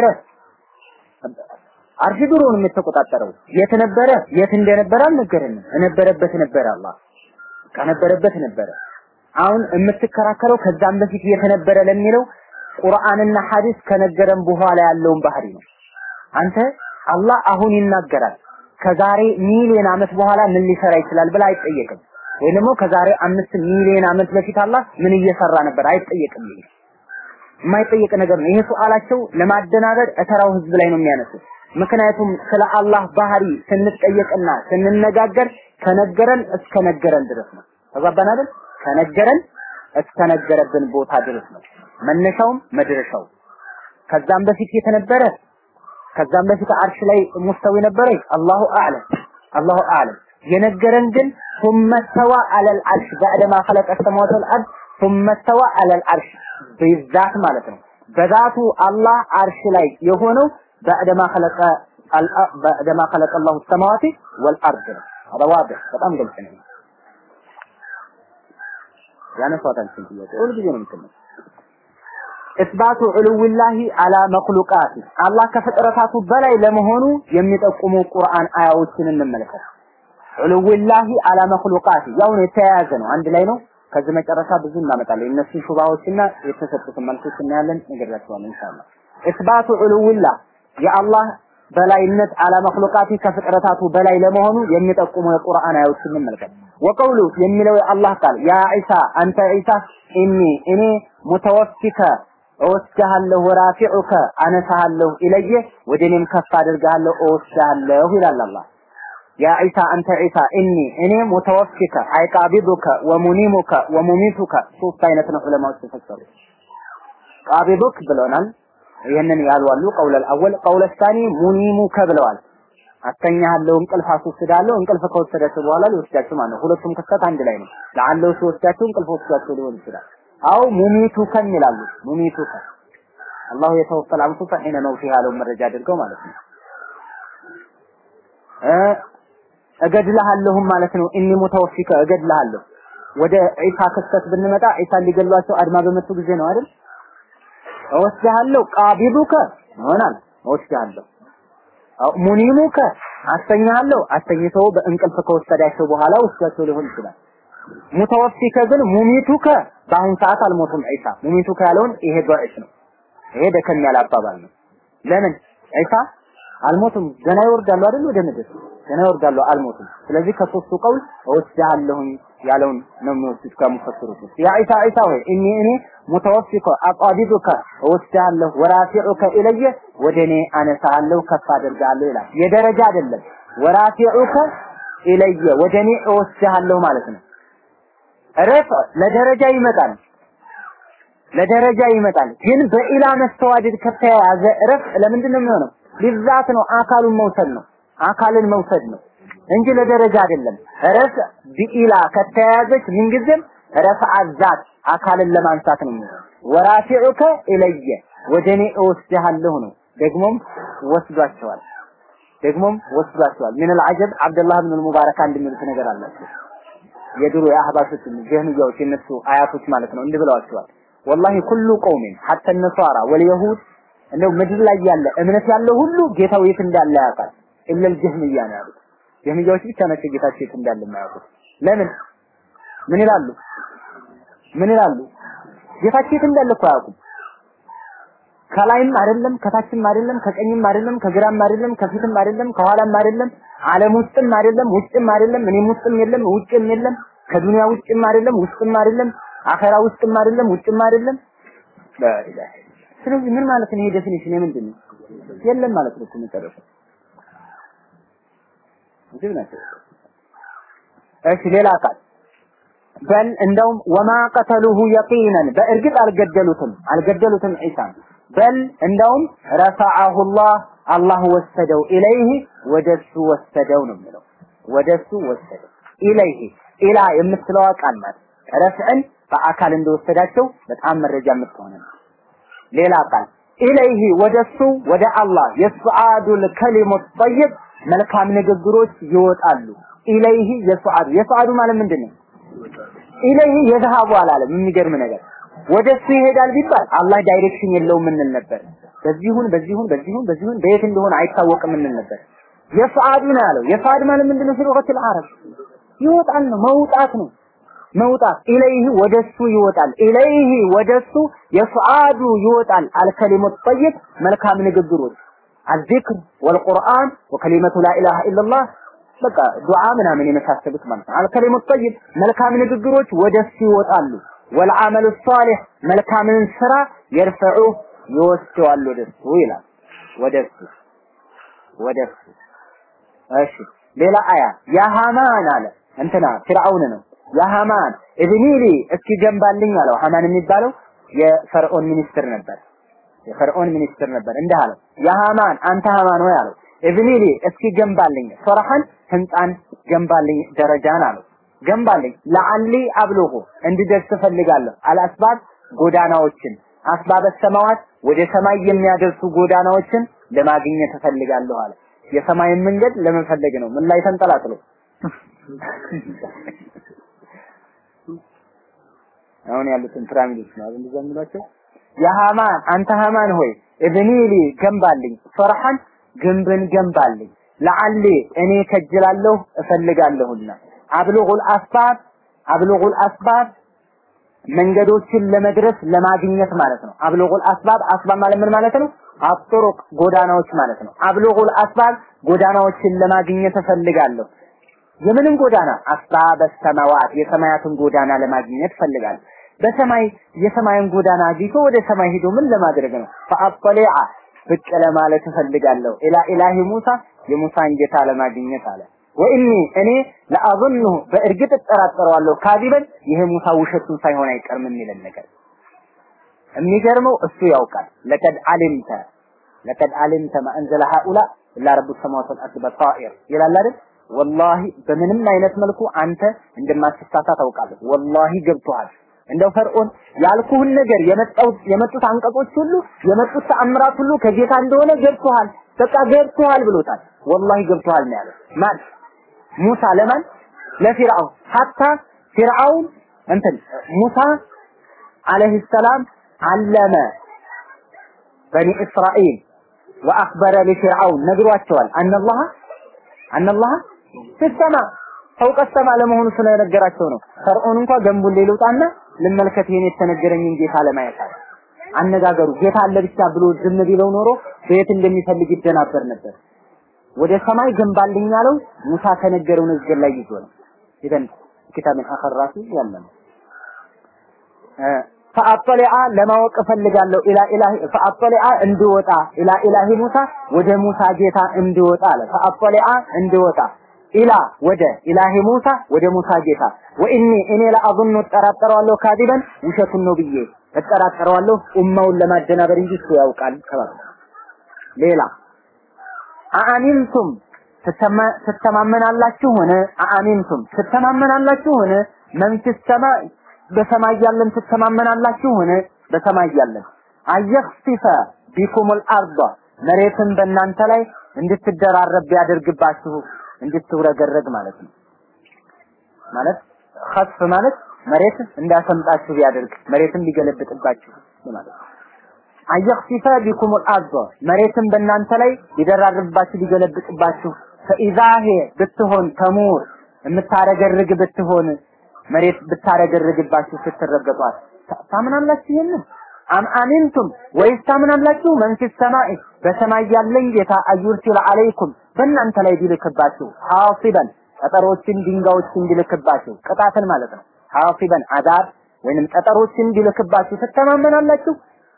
አርሽ ድሮውን የተቆጣጠረው የት ነበረ የት እንደነበረ አልነገረንም እነበረበት ነበረ አላህ ከነበረበት ነበረ አሁን የምትከራከረው ከዛም በፊት የተነበረ ለሚለው ቁርአንና ሐዲስ ከነገረን በኋላ ያለውን ባህሪ ነው አንተ አላህ አሁን ይናገራል ከዛሬ ሚሊዮን አመት በኋላ ምን ሊሰራ ይችላል ብላ አይጠየቅም ወይ ደግሞ ከዛሬ አምስት ሚሊዮን አመት በፊት አላህ ምን እየሰራ ነበር አይጠየቅም ይሄ የማይጠየቅ ነገር ነው ይሄ ሱአላቸው ለማደናበር እተራው ህዝብ ላይ ነው የሚያነሱት ምክንያቱም ስለ አላህ ባህሪ ስንጠየቅና ስንነጋገር ከነገረን እስከ ነገረን ድረስ ነው ተግባባን አይደል ከነገረን እስከ ነገረብን ቦታ ድረስ ነው መነሻውም መድረሻው ከዛም በፊት የተነበረ ከዛም በፊት አርሽ ላይ ሙስተዊ ነበረ አላሁ አዕለም አላሁ አዕለም የነገረን ግን ثم استوى على العرش بعدما خلق السماوات والارض ثم استوى على العرش بالذات ማለት ነው በዛቱ አላህ አርሽ ላይ የሆነው بعدما خلق بعدما خلق الله السماوات والارض هذا واضح በጣም ግልጽ ነው ያነሳታል ጥያቄ ሁሉ ጊዜ ነው የምትመጣው ኢስባቱ ዑሉውላሂ አላ መክሉቃት አላህ ከፍጥረታቱ በላይ ለመሆኑ የሚጠቁሙ ቁርአን አያዎችን እንመልከት። ዑሉውላሂ አላ መክሉቃት ያው ነው የተያያዘ ነው፣ አንድ ላይ ነው። ከዚህ መጨረሻ ብዙ እናመጣለን። እነሱ ሹባዎችና የተሰጡትን መልሶች እናያለን፣ እንገራቸዋለን ኢንሻአላህ። ኢስባቱ ዑሉውላህ የአላህ በላይነት አላ መክሉቃት ከፍጥረታቱ በላይ ለመሆኑ የሚጠቁሙ የቁርአን አያዎችን እንመልከት። ወቀውሉ የሚለው የአላህ ቃል ያ ዒሳ አንተ ዒሳ ኢኒ እኔ ሙተወፊከ እወስድሃለሁ ወራፊዑከ አነሳሃለሁ ኢለየ ወደ እኔም ከፍ አድርግሃለሁ እወስድሃለሁ ይላል አላህ ያ ዒሳ አንተ ዒሳ እኒ እኔ ሙተወፊከ አይቃቢዱከ ወሙኒሙከ ወሙሚቱከ ሶስት አይነት ነው ዑለማዎች ተፈሰሩ ቃቢዱክ ብለናል ይህንን ያሉ አሉ ቀውለል አወል ቀውለ ሳኒ ሙኒሙከ ብለዋል አስተኛሃለሁ እንቅልፍ አስወስዳለሁ እንቅልፍ ከወሰዳቸው በኋላ ሊወስዳቸው ማለት ነው ሁለቱም ክስተት አንድ ላይ ነው ለአለው ሲወስዳቸው እንቅልፍ ወስዳቸው ሊሆን ይችላል አው ሙሚቱከን ይላሉ ሙሚቱከ አላሁ የተወፈል አንፉሰ ሒነ መውቲሃ ያለው መረጃ አድርገው ማለት ነው እ እገድልሃለሁም ማለት ነው እኒ ሙተወፊከ እገድልሃለሁ ወደ ዒሳ ክስተት ብንመጣ ዒሳን ሊገሏቸው አድማ በመቱ ጊዜ ነው አይደል? እወስድሃለሁ ቃቢዱከ ይሆናል እወስድሃለሁ ሙኒሙከ አስተኛለሁ አስተኝተው በእንቅልፍ ከወሰዳቸው በኋላ ወስዳቸው ሊሆን ይችላል። ሙተወፊከ ግን ሙሚቱከ በአሁን ሰዓት አልሞቱም ዒሳ ሙሚቱከ ያለውን ይሄ ضعيف ነው። ይሄ ደከም ያለ አባባል ነው። ለምን ዒሳ አልሞቱም ገና ይወርዳሉ አይደል ወደ ምድር ገና ይወርዳሉ አልሞቱም። ስለዚህ ከሶስቱ ቀውል እወስድሃለሁኝ ያለውን ነው የሚወስዱት ከሙፈስሩት ውስጥ ያ ዒሳ ዒሳ ሆይ እኔ እኔ ሙተወፊከ አቃቢዱከ እወስድሃለሁ ወራፊዑከ ኢለየ ወደ እኔ አነሳሃለሁ ከፍ አደርጋለሁ ይላል። የደረጃ አይደለም ወራፊዑከ ኢለየ ወደ እኔ እወስድሃለሁ ማለት ነው። ረፍ ለደረጃ ይመጣል ለደረጃ ይመጣል። ግን በኢላ መስተዋድድ ከተያያዘ ረፍ ለምንድን ነው የሚሆነው? ሊዛት ነው አካሉን መውሰድ ነው አካልን መውሰድ ነው እንጂ ለደረጃ አይደለም። ረፍ ቢኢላ ከተያያዘች ምንጊዜም ረፍ አዛት አካልን ለማንሳት ነው የሚሆነው። ወራፊዑከ ኢለየ ወደ እኔ እወስድሃለሁ ነው። ደግሞም ወስዷቸዋል ደግሞም ወስዷቸዋል። ምን አልዓጀብ አብደላህ ብን ሙባረክ አንድ የሚሉት ነገር አላቸው። የድሮ የአህባሾች ጀህሚያዎች የነሱ አያቶች ማለት ነው እንዲህ ብለዋቸዋል። ወላሂ ኩሉ ቀውሚን ሐተ ነሷራ ወልየሁድ እንደው ምድር ላይ ያለ እምነት ያለው ሁሉ ጌታው የት እንዳለ ያውቃል። ኢለል ጀህሚያ ነው ያሉት። ጀህሚያዎች ብቻ ናቸው ጌታቸው የት እንዳለ የማያውቁት። ለምን? ምን ይላሉ? ምን ይላሉ? ጌታቸው የት እንዳለ እኮ አያውቁም። ከላይም አይደለም ከታችም አይደለም ከቀኝም አይደለም ከግራም አይደለም ከፊትም አይደለም ከኋላም አይደለም ዓለም ውስጥም አይደለም ውጭም አይደለም እኔም ውስጥም የለም ውጭም የለም ከዱንያ ውጭም አይደለም ውስጥም አይደለም አኸራ ውስጥም አይደለም ውጭም አይደለም ላኢላህ ስለዚህ ምን ማለት ነው ይሄ ዴፊኒሽን የምንድን ነው የለም ማለት ነው መጨረሻ እዚህ ናቸው እሺ ሌላ ቃል በል እንደውም ወማ ቀተሉሁ የቂነን በእርግጥ አልገደሉትም አልገደሉትም ዒሳን በል እንደውም ረፈዐሁላህ አላህ ወሰደው ኢለይህ ወደሱ ወሰደው ነው የሚለው ወደሱ ወሰደው ኢለይህ ኢላ የምትለዋ ቃል ናት ረፍዕን በአካል እንደወሰዳቸው በጣም መረጃ የምትሆነ ነው ሌላ ቃል ኢለይህ ወደሱ ወደ አላህ የሱዓዱል ከሊሙ ጠይብ መልካም ንግግሮች ይወጣሉ ኢለይህ የሱዓዱ የሱዓዱ ማለት ምንድን ነው ኢለይህ የዝሃቡ አላለም የሚገርም ነገር ወደሱ ይሄዳል ቢባል አላህ ዳይሬክሽን የለውም እንል ነበር። በዚሁን በዚሁን በዚሁን በዚሁን በየት እንደሆነ አይታወቅም እንል ነበር። የፍአዱ ነው ያለው። የፍአድ ማለት ምንድነው? ፊሉቀቱል አረብ ይወጣል ነው መውጣት ነው መውጣት ኢለይህ ወደሱ ይወጣል። ኢለይህ ወደሱ የፍአዱ ይወጣል። አልከሊሙ ጠይብ መልካም ንግግሮች አዚክር ወልቁርአን ወከሊመቱ ላኢላሃ ኢላላህ በቃ ዱዓ ምናምን የመሳሰሉት ማለት ነው። አልከሊሙ ጠይብ መልካም ንግግሮች ወደሱ ይወጣሉ። ወልዓመሉ ሷሊህ መልካምን ስራ የርፈዑ ይወስደዋል ወደሱ ይላል። ወደሱ ወደሱ እሺ ሌላ አያ ያ ሃማን አለ እንትና ፊርዓውን ነው ያ ሃማን እብኒሊ እስኪ ገንባልኝ አለው ሃማን የሚባለው የፈርዖን ሚኒስትር ነበር የፈርዖን ሚኒስትር ነበር እንዲህ አለው ያ ሃማን አንተ ሃማን ሆይ አለው እብኒሊ እስኪ ገንባልኝ ሶራሐን ህንፃን ገንባልኝ ደረጃን አለው ገንባልኝ ለአሊ አብልሁ እንድደርስ እፈልጋለሁ አልአስባብ ጎዳናዎችን አስባበ ሰማዋት ወደ ሰማይ የሚያደርሱ ጎዳናዎችን ለማግኘት እፈልጋለሁ አለ የሰማይን መንገድ ለመፈለግ ነው ምን ላይ ተንጠላጥሎ አሁን ያሉትን ፒራሚዶች ነው እንደዛ የሚሏቸው የሃማን አንተ ሃማን ሆይ እብኒሊ ገንባልኝ ፈርሐን ግንብን ገንባልኝ ለአሊ እኔ ከጅላለሁ እፈልጋለሁና አብሉጉል አስባብ አብሉጉል አስባብ መንገዶችን ለመድረስ ለማግኘት ማለት ነው። አብሉጉል አስባብ አስባብ ማለት ምን ማለት ነው? አጥሩቅ ጎዳናዎች ማለት ነው። አብሉጉል አስባብ ጎዳናዎችን ለማግኘት እፈልጋለሁ። የምንም ጎዳና አስባበ ሰማዋት የሰማያትን ጎዳና ለማግኘት እፈልጋለሁ። በሰማይ የሰማይን ጎዳና አግኝቶ ወደ ሰማይ ሄዶ ምን ለማድረግ ነው? ፈአጠሊዐ ብቅ ለማለት እፈልጋለሁ። ኢላ ኢላሂ ሙሳ የሙሳን ጌታ ለማግኘት አለ። ወኢኒ እኔ ለአظنه በእርግጥ እጠራጠረዋለሁ ካዚበን ይሄ ሙሳ ውሸቱን ሳይሆን አይቀርም የሚለን ነገር የሚገርመው እሱ ያውቃል ለቀድ አሊምተ ለቀድ አሊምተ ማ አንዘለ ሃኡላ ኢላ ረቡ ሰማዋት ወልአርድ በጣኢር ይላል አይደል ወላሂ በምንም አይነት መልኩ አንተ እንደማትሳሳት ታውቃለህ ወላሂ ገብቶሃል እንደው ፈርዖን ያልኩህን ነገር የመጣው የመጡት አንቀጾች ሁሉ የመጡት ተአምራት ሁሉ ከጌታ እንደሆነ ገብቶሃል በቃ ገብቶሃል ብሎታል ወላሂ ገብቶሃል ነው ያለው ማን ሙሳ ለማን ለፊርዓውን ሀታ ፊርዓውን እንትን ሙሳ አለይሂ ሰላም አለመ በኒ እስራኤል ወአኽበረ ለፊርዓውን ነግሯቸዋል። አነላህ አነላህ ፊሰማ ፈውቀ ሰማ ለመሆኑ ስለነገራቸው ነው። ፈርዖን እንኳን ገንቡን ሌልውጣና ልመልከት ይሄን የተነገረኝን ጌታ ለማየት አለ። አነጋገሩ ጌታ አለ ብቻ ብሎ ዝም ቢለው ኖሮ በየት እንደሚፈልግ ይደናበር ነበር። ወደ ሰማይ ገንባልኝ ያለው ሙሳ ከነገረው ንግግር ላይ ይዞ ነው። ኢዘን ኪታብን አኸራቱ ያለ ነው። ፈአጠሊዓ ለማወቅ እፈልጋለሁ ኢላ ኢላሂ ፈአጠሊዓ እንድወጣ ኢላ ኢላሂ ሙሳ ወደ ሙሳ ጌታ እንድወጣ አለ። ፈአጠሊዓ እንድወጣ ኢላ ወደ ኢላሂ ሙሳ ወደ ሙሳ ጌታ ወኢኒ እኔ ለአظن እጠራጠረዋለሁ ካዲበን ውሸቱን ነው ብዬ እጠራጠረዋለሁ ኡማውን ለማደናበር እንጂ እሱ ያውቃል ተባለ። ሌላ አአሚንቱም ትተማመናላችሁ ሆነ አአሚንቱም ትተማመናላችሁ ሆነ መንፊስ ሰማይ በሰማይ ያለን ትተማመናላችሁ ሆነ በሰማይ ያለን አየኽሲፈ ቢኩሙል አርዷ መሬትን በእናንተ ላይ እንድትደራረብ ቢያደርግባችሁ እንድትውረገረግ ማለት ነው። ማለት ኸስፍ ማለት መሬት እንዳሰምጣችሁ ቢያደርግ መሬትን ቢገለብጥባችሁ ማለት ነው። አየኽሲፈ ቢኩሙል አርዷ መሬትን በእናንተ ላይ ቢደራርብባችሁ ቢገለብጥባችሁ ፈኢዛ ሄ ብትሆን ተሙር የምታረገርግ ብትሆን መሬት ብታረገርግባችሁ ስትረገጧት ታምናላችሁ? ይሄንን አም አሚንቱም ወይስ ታምናላችሁ? መንፊስ ሰማይ በሰማይ ያለኝ ጌታ አዩርሲል አለይኩም በእናንተ ላይ ቢልክባችሁ ሐሲበን ጠጠሮችን ድንጋዮችን ቢልክባችሁ ቅጣትን ማለት ነው። ሐሲበን አዛብ ወይንም ጠጠሮችን ቢልክባችሁ ትተማመናላችሁ?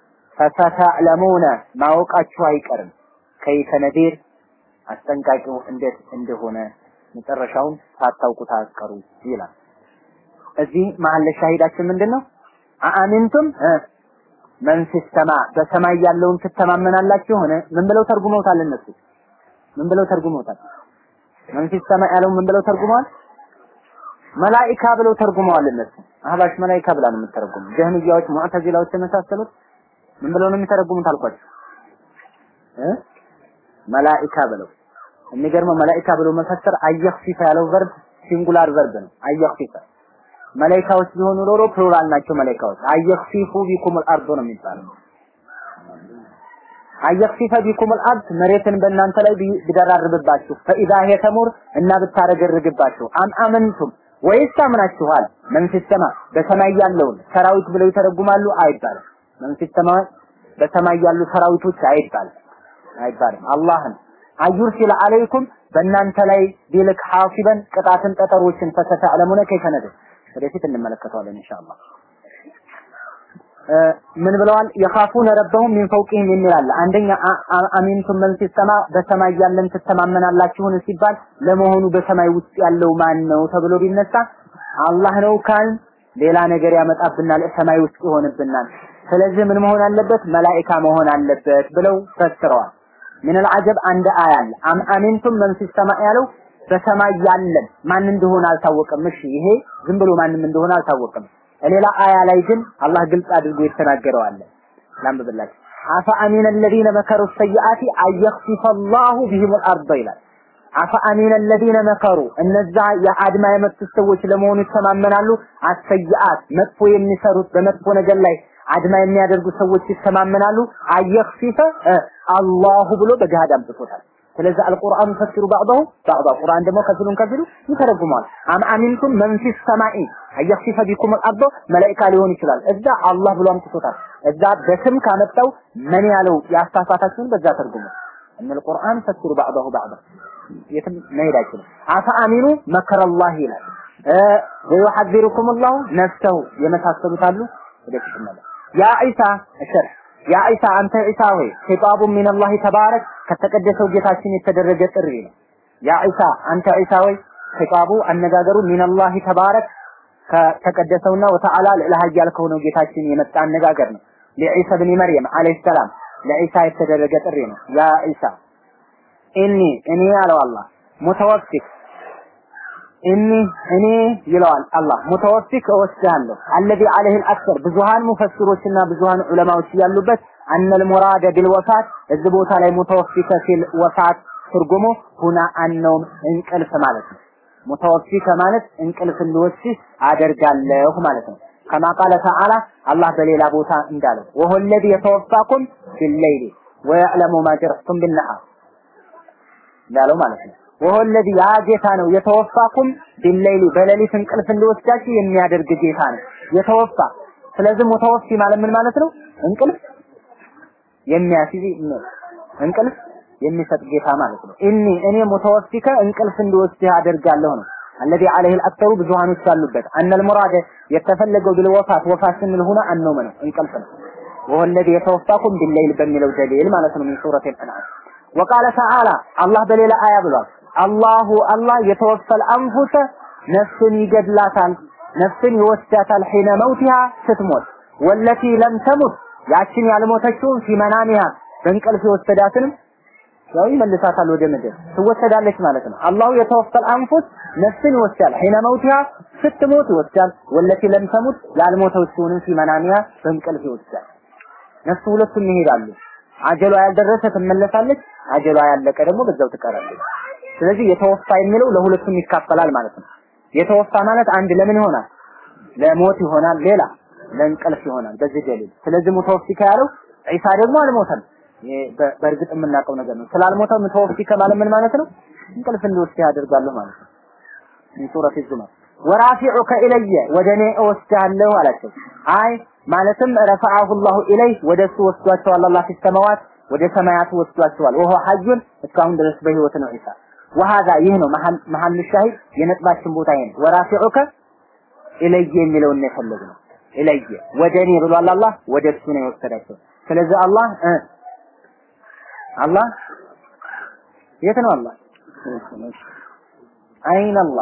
ፈሰተዕለሙነ ማወቃችሁ አይቀርም ከይፈ ነዲር አስጠንቃቂው እንዴት እንደሆነ መጨረሻውን ሳታውቁት አትቀሩ ይላል። እዚህ መሀል ሻሂዳችን ምንድነው? አአሚንቱም መን ፊስ ሰማ በሰማይ ያለውን ትተማመናላችሁ ሆነ ምን ብለው ተርጉመውታል እነሱ ምን ብለው ተርጉመውታል? መን ፊስ ሰማ ያለው ምን ብለው ተርጉመዋል? መላኢካ ብለው ተርጉመዋል እነሱ። አህባሽ መላኢካ ብላ ነው የምትተረጉመው። ጀህሚያዎች፣ ሙዕተዚላዎች የመሳሰሉት ምን ብለው ነው የሚተረጉሙት አልኳችሁ እ መላኢካ ብለው የሚገርመው መላኢካ ብለው መፈሰር አየኽፊፈ ያለው ቨርብ ሲንጉላር ቨርብ ነው። አየኽፊፈ መላኢካዎች ቢሆኑ ኖሮ ፕሉራል ናቸው መላኢካዎች። አየኽፊፉ ቢኩሙል አርዶ ነው የሚባለው። አየኽፊፈ ቢኩሙል አርድ መሬትን በእናንተ ላይ ቢደራርብባችሁ ፈኢዛ ሄ ተሙር እና ብታረገርግባችሁ አም አመንቱም ወይስ ታምናችኋል? መንፊስ ሰማ በሰማይ ያለውን ሰራዊት ብለው ይተረጉማሉ አይባልም። መንፊስ ሰማ በሰማይ ያሉ ሰራዊቶች አይባልም አይባልም። አላህን አዩርሲል አለይኩም በእናንተ ላይ ቢልክ ሐሲበን ቅጣትን ጠጠሮችን ፈሰተዕለሙነ ከይፈ ነድር ወደፊት እንመለከተዋለን ኢንሻአላህ። ምን ብለዋል? የኻፉነ ረበሁም ሚን ፈውቂህም የሚል አለ። አንደኛ አሚንቱም መን ፊስ ሰማ በሰማይ ያለን ትተማመናላችሁን ሲባል ለመሆኑ በሰማይ ውስጥ ያለው ማን ነው ተብሎ ቢነሳ አላህ ነው ካል ሌላ ነገር ያመጣብናል፣ ሰማይ ውስጥ ይሆንብናል። ስለዚህ ምን መሆን አለበት? መላኢካ መሆን አለበት ብለው ፈስረዋል። ምን አልዓጀብ አንድ አያ አለ። አም አሚንቱም መን ፊስ ሰማ ያለው በሰማይ ያለን ማን እንደሆነ አልታወቀም። እሺ ይሄ ዝም ብሎ ማንም እንደሆነ አልታወቀም። ሌላ አያ ላይ ግን አላህ ግልጽ አድርጎ የተናገረው አለ። ላንብብላችሁ። አፈ አሚነ الذين መከሩ السيئات አየኽሲፈ الله بهم الارض ይላል። አፈ አሚነ الذين መከሩ እነዛ የአድማ የመጡት ሰዎች ለመሆኑ ይተማመናሉ። አሰይአት መጥፎ የሚሰሩት በመጥፎ ነገር ላይ አድማ የሚያደርጉ ሰዎች ይተማመናሉ። አየኽሲፈ አላሁ ብሎ በገሃድ አምጥቶታል። ስለዚህ አልቁርአን ፈስሩ ባዕضሁ ባዕض ቁርአን ደግሞ ከፊሉን ከፊሉ ይተረጉማል። አም አሚንቱም መን ፊስ ሰማኢ አየኽሲፈ ቢኩም አልአርዶ መላኢካ ሊሆን ይችላል። እዛ አላህ ብሎ አምጥቶታል። እዛ በስም ካመጣው መን ያለው ያሳሳታችሁን በዛ ተርጉሙ። እነ القرآن ፈስሩ ባዕضሁ ባዕض የትም መሄድ አይችልም። አፈ አሚኑ መከረላህ ይላል። ወዩሐዚሩኩም አላሁ ነፍሰሁ የመሳሰሉት አሉ። ወደፊት እንመለስ። ያ ዒሳ እሸርህ ያ ዒሳ አንተ ዒሳ ሆይ ኺጣቡ ሚነላሂ ተባረክ ከተቀደሰው ጌታችን የተደረገ ጥሪ ነው። ያ ዒሳ አንተ ዒሳ ሆይ ኺጣቡ አነጋገሩ ሚነላሂ ተባረክ ከተቀደሰውና ወተዓላ ልዕለ ኃያል ከሆነው ጌታችን የመጣ አነጋገር ነው። ለዒሳ ብን መርየም አለይሂ ሰላም ለዒሳ የተደረገ ጥሪ ነው። ያ ዒሳ ኢኒ እኔ አለው አላህ ሙተወፊክ እኒ እኔ ይለዋል አላህ ሙተወፊክ እወስድሃለሁ አለዚ አለህ አክሰር ብዙሃን ሙፈሲሮችና ብዙሃን ዑለማዎች ያሉበት አነል ሙራደ ቢልወፋት እዚህ ቦታ ላይ ሙተወፊከ ሲል ወፋት ትርጉሙ ሁና አነውም እንቅልፍ ማለት ነው። ሙተወፊከ ማለት እንቅልፍ እንዲወስድህ አደርጋለሁ ማለት ነው። ከማ ቃለ ተዓላ አላህ በሌላ ቦታ እንዳለው ወሆ ለዚ የተወፋኩም ቢለይሊ ወየዕለሙ ማ ጀረሕቱም ቢነሃር እንዳለው ማለት ነው። ወሆ ለዚ ያ ጌታ ነው የተወፋኩም ቢለይሊ በሌሊት እንቅልፍ እንዲወስዳችሁ የሚያደርግ ጌታ ነው የተወፋ። ስለዚህ ሙተወፊ ማለት ምን ማለት ነው? እንቅልፍ የሚያስይዝ እንቅልፍ የሚሰጥ ጌታ ማለት ነው። እኒ እኔ ሙተወፊከ እንቅልፍ እንዲወስድህ አደርጋለሁ ነው። الذي عليه الأكثر ብዙሃኖች ያሉበት أن المراد የተፈለገው بالوفاة ወፋት ስንል ሆነ አነውም ነው እንቅልፍ ነው። وهو الذي يتوفاكم بالليل በሚለው ደሊል ማለት ነው من سورة الأنعام وقال تعالى الله በሌላ አያ ብሏል አላሁ አላህ የተወፈል አንፉሰ ነፍስን ይገድላታል ነፍስን ይወስዳታል ሒነ መውቲሃ ስትሞት ወለቲ ለም ተሙት ያችን ያልሞተችውን ፊመናኒሃ በእንቅልፍ የወሰዳትንም ያው ይመልሳታል ወደ ምድር ትወሰዳለች ማለት ነው። አላሁ የተወፈል አንፉስ ነፍስን ይወስዳል ሒነ መውቲሃ ስትሞት ይወስዳል። ወለቲ ለም ተሙት ያልሞተችውንም ፊመናኒሃ በእንቅልፍ ይወስዳል። ነፍሱ ሁለቱም ይሄዳሉ። አጀሏ ያልደረሰ ትመለሳለች፣ አጀሏ ያለቀ ደግሞ በዛው ትቀራለች። ስለዚህ የተወፋ የሚለው ለሁለቱም ይካፈላል ማለት ነው። የተወፋ ማለት አንድ ለምን ይሆናል? ለሞት ይሆናል፣ ሌላ ለእንቅልፍ ይሆናል። በዚህ ደሊል ስለዚህ ሙተወፊከ ያለው ዒሳ ደግሞ አልሞተም። በእርግጥ የምናውቀው ነገር ነው። ስላልሞተ ሙተወፊከ ማለት ምን ማለት ነው? እንቅልፍ እንዲወስድ ያደርጋለሁ ማለት ነው። ሱረት ዙመር ወራፊዑከ ኢለየ ወደ እኔ እወስድሃለሁ አላቸው። አይ ማለትም ረፈዐሁ ላሁ ኢለይህ ወደ እሱ ወስዷቸዋል። አላህ ፊ ሰማዋት ወደ ሰማያት ወስዷቸዋል። ወሆ ሐዩን እስካሁን ድረስ በህይወት ነው ዒሳ ወሃዛ ይህ ነው መሐል ሻሂድ የነጥባችን ቦታ ይሄ ነው። ወራፊዑከ ኢለየ የሚለውን ነው የፈለግነው። ኢለየ ወደ እኔ ብሏል አላህ ወደ እሱ ነው የወሰዳቸው። ስለዚህ አላህ እ አላህ የት ነው አላህ? አይን አላህ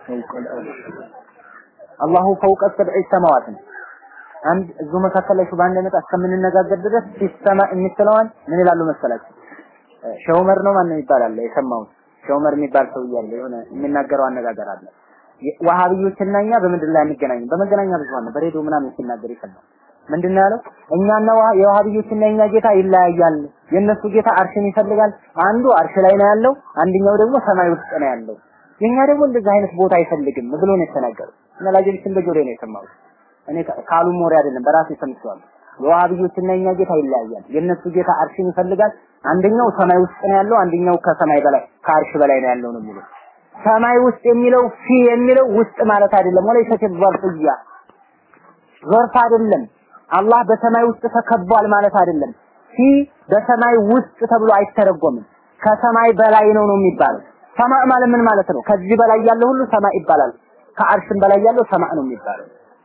አላሁ ፈውቀ ሰብዕ ሰማዋት ነው። አንድ እዚሁ መካከል ላይ ሹባ እንደመጣ እስከምንነጋገር ድረስ ሲሰማ የምትለዋን ምን ይላሉ መሰላችሁ? ሸውመር ነው ማን ይባላል የሰማሁት ሸውመር የሚባል ሰው እያለ የሆነ የሚናገረው አነጋገር አለ። ዋሃብዮችና እኛ በምድር ላይ አንገናኝም። በመገናኛ ብዙሃን ነው በሬዲዮ ምናምን ሲናገር ይሰማል። ምንድነው ያለው? እኛና የዋሃብዮችና የኛ ጌታ ይለያያል። የነሱ ጌታ አርሽን ይፈልጋል። አንዱ አርሽ ላይ ነው ያለው፣ አንደኛው ደግሞ ሰማይ ውስጥ ነው ያለው። የኛ ደግሞ እንደዚህ አይነት ቦታ አይፈልግም ብሎ ነው የተናገረው። እና ላጀልስን በጆሮዬ ነው የሰማሁት። እኔ ካሉም ወሬ አይደለም በራሴ ሰምቼዋለሁ። የዋሃብዮችና የኛ ጌታ ይለያያል። የነሱ ጌታ አርሽን ይፈልጋል። አንደኛው ሰማይ ውስጥ ነው ያለው፣ አንደኛው ከሰማይ በላይ ከአርሽ በላይ ነው ያለው ነው የሚለው። ሰማይ ውስጥ የሚለው ፊ የሚለው ውስጥ ማለት አይደለም። ወለይሰት ظرفያ ظرፍ አይደለም። አላህ በሰማይ ውስጥ ተከቧል ማለት አይደለም። ፊ በሰማይ ውስጥ ተብሎ አይተረጎምም። ከሰማይ በላይ ነው ነው የሚባለው። ሰማዕ ማለት ምን ማለት ነው? ከዚህ በላይ ያለው ሁሉ ሰማዕ ይባላል። ከአርሽም በላይ ያለው ሰማዕ ነው የሚባለው።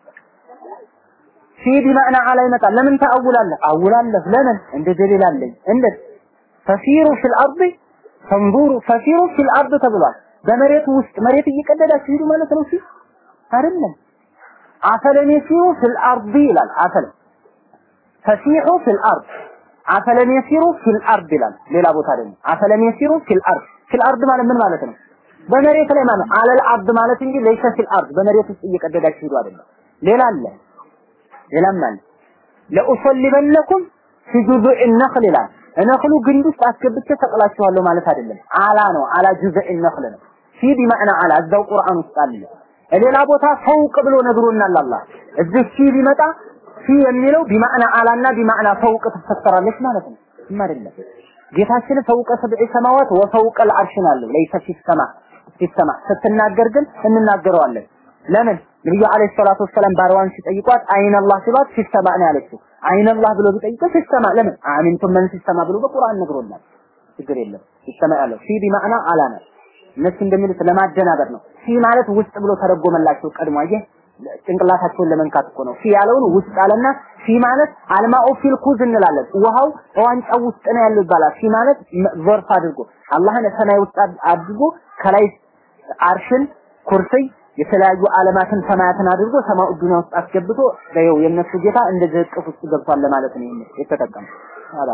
ፊ ቢማዕና አላ ይመጣል። ለምን ተአውላለህ? አውላለህ ለምን? እንደ ደሊል አለኝ። እንዴት ፈሲሩ ፊል አርድ ፈንዙሩ ፈሲሩ ፊል አርድ ተብሏል። በመሬቱ ውስጥ መሬት እየቀደዳችሁ ሂዱ ማለት ነው። ሲ አይደለም አፈለም የሲሩ ፊል አርድ ይላል። አፈለም ፈሲሑ ፊል አርድ አፈለም የሲሩ ፊል አርድ ይላል። ሌላ ቦታ ደግሞ አፈለም የሲሩ ፊል አርድ ፊል አርድ ማለት ምን ማለት ነው? በመሬት ላይ ማለት አለል አርድ ማለት እንጂ ለይሰ ፊል አርድ በመሬት ውስጥ እየቀደዳችሁ ሂዱ አይደለም። ሌላ አለ ሌላም አለ ለኡሰሊበነኩም ፊ ጁዙዕ ነኽል ይላል። ነኽሉ ግንድ ውስጥ አስገብቼ ሰቅላችኋለሁ ማለት አይደለም። አላ ነው አላ ጁዙዕ ነኽል ነው። ፊ ቢማዕና አላ እዛው ቁርአን ውስጥ አለ። ሌላ ቦታ ፈውቅ ብሎ ነግሮናል አላህ። እዚህ ፊ ቢመጣ ፊ የሚለው ቢማዕና አላና ቢማዕና ፈውቅ ትፈሰራለች ማለት ነው። ምንም አይደለም። ጌታችን ፈውቀ ሰብዕ ሰማዋት ወፈውቀ ልዓርሽ ነው ያለው። ለይሰ ፊ ሰማ ፊ ሰማ ስትናገር ግን እንናገረዋለን። ለምን ነብዩ አለይሂ ሰላቱ ወሰላም ባሪያዋን ሲጠይቋት አይን አላህ ሲሏት ፊ ሰማ ነው ያለችው። አይን አላህ ብሎ ቢጠይቀው ፊ ሰማ ለምን አሚንቱም መን ፊ ሰማ ብሎ በቁርአን ነግሮናል። ችግር የለም ፊ ሰማ ያለው ፊ ቢማዕና አላ ነው። እነሱ እንደሚሉት ለማደናበር ነው። ፊ ማለት ውስጥ ብሎ ተረጎመላቸው ቀድሞ አየህ ጭንቅላታቸውን ለመንካት እኮ ነው። ፊ ያለውን ውስጥ አለና ፊ ማለት አልማኡ ፊል ኩዝ እንላለን። ውሃው ዋንጫው ውስጥ ነው ያለው ይባላል። ፊ ማለት ዘርፍ አድርጎ አላህን ሰማይ ውስጥ አድርጎ ከላይ አርሽን ኩርሲይ የተለያዩ ዓለማትን ሰማያትን አድርጎ ሰማኡ ዱንያ ውስጥ አስገብቶ ነው የነሱ ጌታ እንደዚህ እቅፍ ውስጥ ገብቷል ለማለት ነው የተጠቀመው። አላ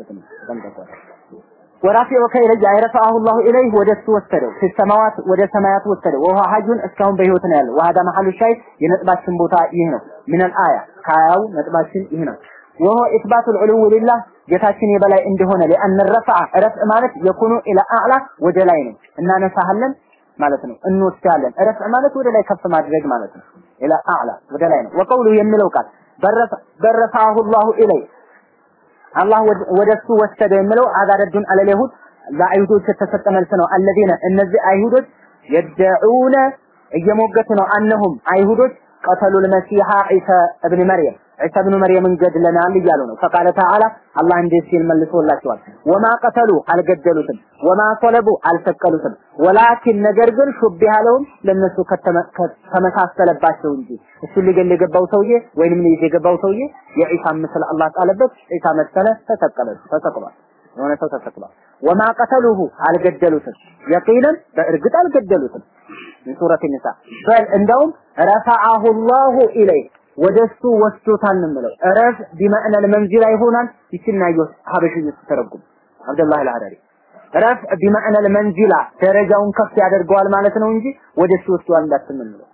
ወራፊዑከ ኢለየ አይረፈዐሁ ላሁ ኢለይህ ወደ እሱ ወሰደው ፊ ሰማዋት ወደ ሰማያት ወሰደው ወሁወ ሐዩን እስካሁን በህይወት ነው ያለው ወሀዳ መሐሉ ሻሂድ የነጥባችን ቦታ ይህ ነው ሚነል አያ ከአያው ነጥባችን ይህ ነው ወሆ ኢስባቱ ልዑሉው ሊላህ ጌታችን የበላይ እንደሆነ ሊአን ረፈዐ ረፍዕ ማለት የኩኑ ኢላ አዕላ ወደ ላይ ነው እናነሳሃለን ማለት ነው እንወስዳለን ረፍዕ ማለት ወደ ላይ ከፍ ማድረግ ማለት ነው ኢላ አዕላ ወደ ላይ ነው ወቀውሉ የሚለው ቃል በረፋሁ ላሁ ኢለይ አላህ ወደሱ ወሰደ የሚለው አዛረዱን አለል ይሁድ ለአይሁዶች የተሰጠ መልስ ነው አለዚነ እነዚህ አይሁዶች የደዑነ እየሞገቱ ነው አነሁም አይሁዶች ቀተሉ ልመሲሐ ዒሳ እብን መርየም ዒሳ ብኑ መርየምን ገድለናል እያሉ ነው። ፈቃለ ተዓላ አላህ እንዴት ሲል መልሶላቸዋል። ወማ ቀተሉ አልገደሉትም፣ ወማ ሰለቡ አልሰቀሉትም፣ ወላኪን ነገር ግን ሹቢሃ ለሁም ለነሱ ተመሳሰለባቸው እንጂ እሱን ሊገል የገባው ሰውዬ ወይንም ሊይዝ የገባው ሰውዬ የዒሳ ምስል አላህ ጣለበት፣ ዒሳ መሰለ፣ ተሰቀለ፣ ተሰቅሏል። የሆነ ሰው ተሰቅሏል። ወማ ቀተሉሁ አልገደሉትም፣ የቂንን በእርግጥ አልገደሉትም። من سورة النساء بل እንደውም ረፈዐሁ ላሁ ኢለይህ ወደሱ ወስዶታል ነው የምለው። ረፍ ቢመዕነ ለመንዚላ ይሆናል። ይችና ይወስ ሀበሽዩ ተረጉም አብደላህ አልሐዳሪ ረፍ ቢመዕነ ለመንዚላ ደረጃውን ከፍ ያደርገዋል ማለት ነው እንጂ ወደሱ ወስዷል እንዳትምንለው።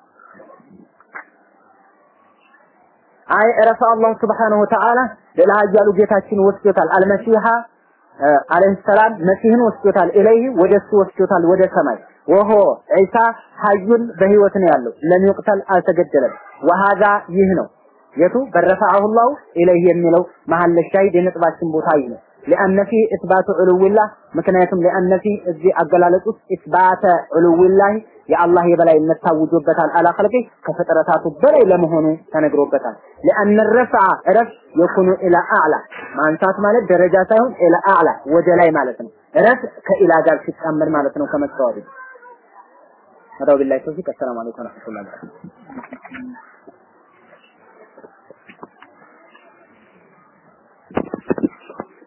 አይ ረፈ አላሁ ስብሓነሁ ወተዓላ ሌላ ኃያሉ ጌታችን ወስዶታል። አልመሲሐ አለይሂ ሰላም መሲህን ወስዶታል። ኢለይህ ወደሱ ወስዶታል ወደ ሰማይ ወሆ ዒሳ ሐዩን በህይወት ነው ያለው። ለም ይቅተል አልተገደለም። ወሃዛ ይህ ነው የቱ በረፈዐሁ ላሁ ኢለይህ የሚለው መሀል ሻሂድ የነጥባችን ቦታ ይህ ነው። لأن فيه إثبات علو الله ምክንያቱም لأن فيه እዚህ አገላለጽ ውስጥ إثبات علو الله የአላህ የበላይነት ታውጆበታል። አላ ኸልቂ ከፍጥረታቱ በላይ ለመሆኑ ተነግሮበታል። لأن الرفع ረፍ የኩኑ ኢላ አዕላ ማንሳት ማለት ደረጃ ሳይሆን ኢላ አዕላ ወደ ላይ ማለት ነው። ረፍ ከኢላ ጋር ሲጣመር ማለት ነው ከመስተዋዱ هذا بالله التوفيق السلام عليكم ورحمة الله وبركاته